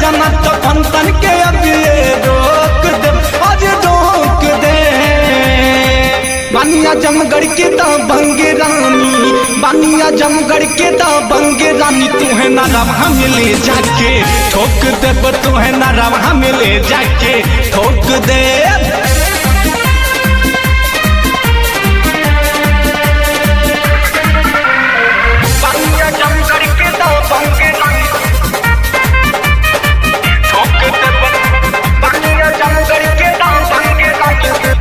तना तो फंतन के अब ये रोक दे आज रोक दे बानिया जमगढ़ के दा बंगे रानी बानिया जमगढ़ के दा बंगे रानी तू है ना रवा मिले जाके ठोक दे तू है ना रवा मिले जाके ठोक दे बानिया जमगढ़ के दा बंगे रानी ठोक दे बानिया जमगढ़ के दा बंगे रानी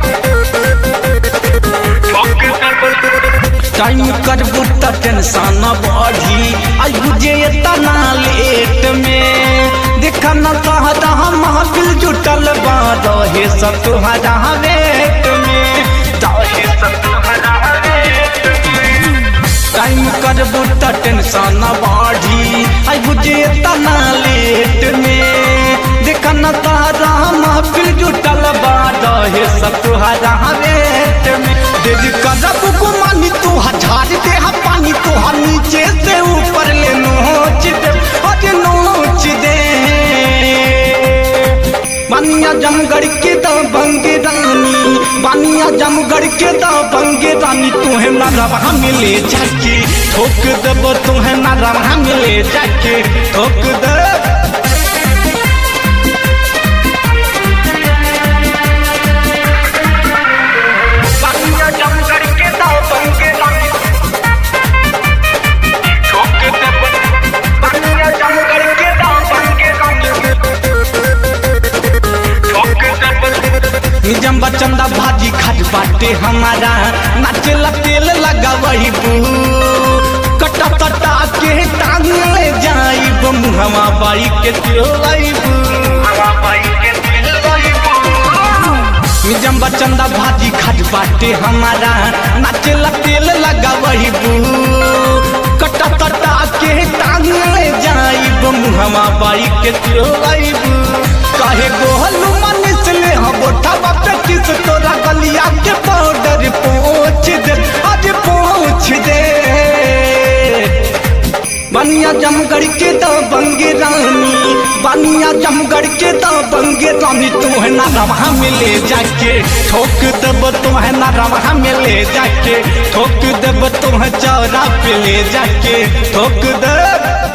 टाइम करबू त टेंशन बढ़ी आई बुझे तना लेट में देखा न कहता हम महफिल जुटल बा रहे सब तुम्हारा वेट में रहे सब तुम्हारा वेट में टाइम करबू त टेंशन बढ़ी आई बुझे तना लेट में देखा न कहता हम महफिल जुटल बा रहे सब तुम्हारा वेट में दिल करब गुमानी तू हजार दे हम पानी तू हम नीचे से ऊपर ले नोच दे अरे नोच दे बानिया जमगढ़ के दा बंगे रानी बानिया जमगढ़ के दा बंगे रानी तू है ना रवा मिले जाके ठोक दब तू है ना रवा मिले जाके ठोक दे बानिया जमगढ़ के दा बंगे रानी ठोक दे बानिया जमगढ़ के दा बंगे रानी ठोक दे जम चंदा भाजी खाट बाटे हमारा नाचेला तेल लगा वही बू कटा कटा के टांग ले जाइब मुहवा बाई के तिलाइब जम्बा चंदा भाजी खाट बाटे हमारा नाचेला तेल लगा वही बू कटा कटा के टांग ले जाइब मुहवा बाई के तिलाइब काहे गोहलू मनिस ले हम बोठा पे किस तोरा गलिया के पाउडर पहुँच दे आज पहुँच दे बनिया जमगढ़ के दा बंगे रानी बनिया जमगढ़ के दा बंगे रानी तू है ना रवा मिले जाके ठोक दब तू है ना रवा मिले जाके ठोक दब तू है चौरा पे ले जाके ठोक दब